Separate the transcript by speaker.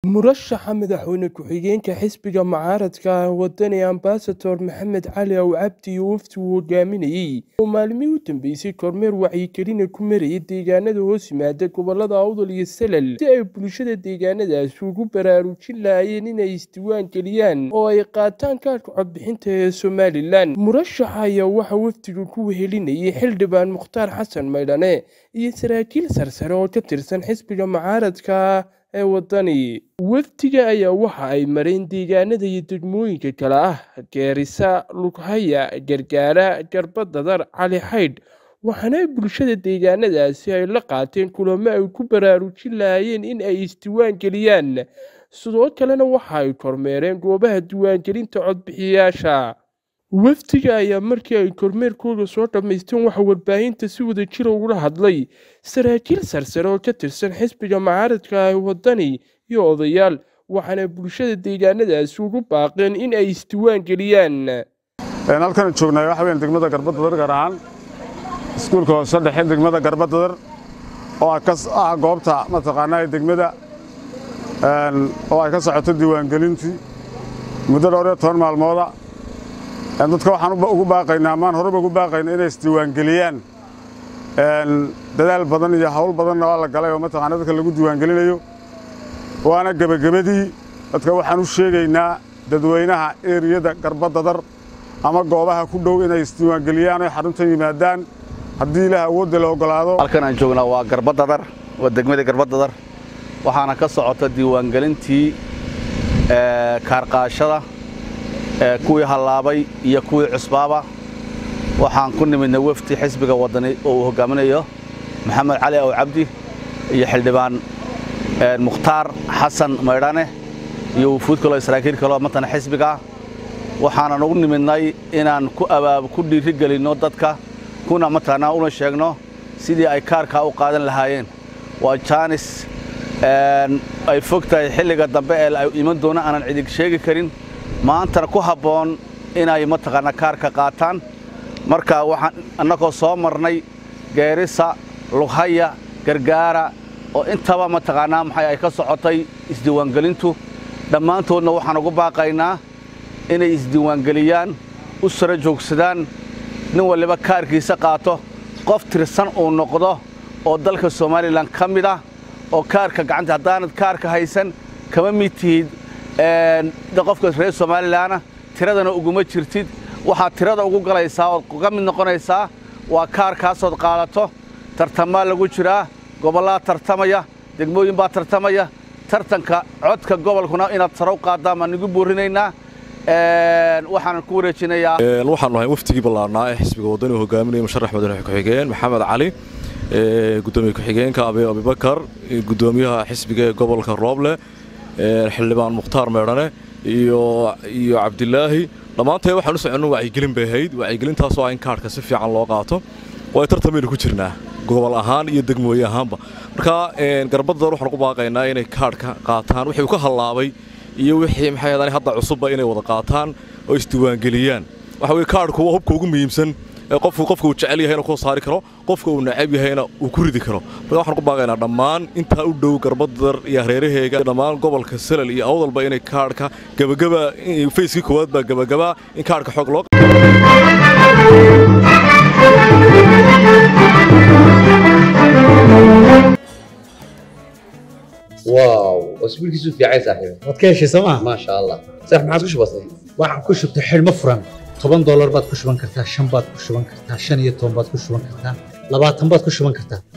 Speaker 1: murashaxa madaxweyne ku-xigeenka xisbiga mucaaradka ah wadani ambasador maxamed cali ow cabdi iyo wafdi uu hogaaminayey oo maalmihii u dambeysay kormeer wacyigelina ku marayay deegaanada hoos yimaada gobolada awdal iyo salal si ay bulshada deegaanadaasi ugu baraarujin lahaayeen inay isdiiwaan geliyaan oo ay qaataan kaadhka codbixinta ee somalilan murashaxa ayaa waxaa wafdiga ku wehelinayay xildhibaan mukhtaar xasan maydhane iyo saraakiil sarsare oo ka tirsan xisbiga mucaaradka ee wadani wafdiga ayaa waxa ay mareen deegaanada iyo degmooyinka kale ah geerisa lughaya gargaara garbadadar cali xaydh waxaana bulshada deegaanadaasi ay la qaateen kulamo ay ku baraarujin lahaayeen in ay isdiiwaan geliyaan sidoo kalena waxa ay kormeereen goobaha diiwaangelinta codbixiyayaasha wafdiga ayaa markii ay kormeerkooda soo dhammaysteen waxaa warbaahinta si wada jira ugula hadlay saraakiil sarsare oo ka tirsan xisbiga mucaaradka ah wadani iyo odayaal waxaana bulshada deegaanadaasi ugu baaqeen in ay isdiiwaan geliyaan
Speaker 2: halkan joognaay waxa weyn degmada garbadadar gaar ahaan iskuulka hoose dhexe degmada garbadadar oo ah goobta mataqaanaa degmada oo ay ka socoto diiwaangelintii muddo dhowr iyo toban maalmooda dadka waxaan ugu baaqaynaa amaan horeba ugu baaqayna inay isdiiwaangeliyaan dadaal badan iyo hawl badanna waa la galay oo mataqaana dadka lagu diiwaangelinayo waana gebagabadii dadka waxaan u sheegaynaa dadweynaha eriyada garbadadar ama goobaha ku dhow inay isdiiwaangeliyaan oy xaruntan yimaadaan haddii ilaah awoodda la oggolaado
Speaker 3: halkan aan joognaa waa garbadadar waa degmada garbadadar waxaana ka socota diiwaangelintii kaarqaashada kuwii hallaabay iyo kuwii cusbaaba waxaan ku nimidnay wafdi xisbiga wadani oo uu hogaaminayo maxamed cali ow cabdi iyo xildhibaan mukhtaar xasan maydhane iyo wufuud kaloo saraakiil kaloo matana xisbiga waxaanan ugu nimidnay inaan ku abaab ku dhiirigelinno dadka kuna mataqaanaa una sheegno sidii ay kaarkaa u qaadan lahaayeen waa jaanis ay fog tahay xilliga dambe ee ay iman doona aanan cidig sheegi karin maantana ku habboon inay mataqaanaa kaarka qaataan marka waxaan annagoo soo marnay geerisa lughaya gargaara oo intaba mataqaanaa maxay ay ka socotay isdiiwaangelintu dhammaantoodna waxaan ugu baaqaynaa inay isdiiwaangeliyaan u sara joogsadaan nin waliba kaarkiisa qaato qof tirsan uu noqdo oo dalka somalilan ka mid ah oo kaarka gacanta haddaanad kaarka haysan kama mid tihid qofka reer somalilanna tiradana uguma jirtid waxaad tirada ugu galaysaa ood uga mid noqonaysaa waa kaarkaasood qaadato tartamaa lagu jiraa gobollaa tartamaya degmooyin baa tartamaya tartanka codka gobolkuna inaad sare u qaadaan baan igu buurinaynaa waxaanan ku wareejinayaa
Speaker 4: waxaanu ahay waftigii ballaarnaa ee xisbiga waddani uu hogaaminaya musharax madaxweyne ku-xigeen maxamed cali gudoomiye ku-xigeenka abibakar gudoomiyaha xisbiga ee gobolka rooble xildhibaan mukhtaar meedhane iyo iyo cabdilaahi dhammaantee waxaan u soconno wacyigelin bay ahayd wacyigelintaasoo ah in kaarhka si fiican loo qaato waa tartamaynu ku jirnaa gobol ahaan iyo degmooye ahaanba marka garbadadar waxaan ugu baaqaynaa inay kaarhka qaataan wixii uu ka hallaabay iyo wixii maxay ahaydaan hadda cusubba inay wada qaataan oo isdiiwaangeliyaan waxa weye kaarhku waa hubka ugu muhiimsan qofku qofka uu jecel yahayna ku saari karo qofka uu nacab yahayna uu ku ridi karo marka waxaan ku baaqaynaa dhammaan intaa u dhow garbadadar iyo hareeraheega dhammaan gobolka salal iyo awdalba inay kaarhka gabagaba fayskii koowaad baa gabagabaa in kaarhka xoog loo
Speaker 5: واو اسبوع كيسو في عايز صاحبي
Speaker 6: waad ka heshay sooma
Speaker 5: ما شاء الله صح ما عادش بسيط
Speaker 6: waxaan ku shubtay xidhmo furan toban doolar baad ku shuban kartaa shan baad ku shuban kartaa shan iyo toban baad ku shuban kartaa labaatan baad ku shuban kartaa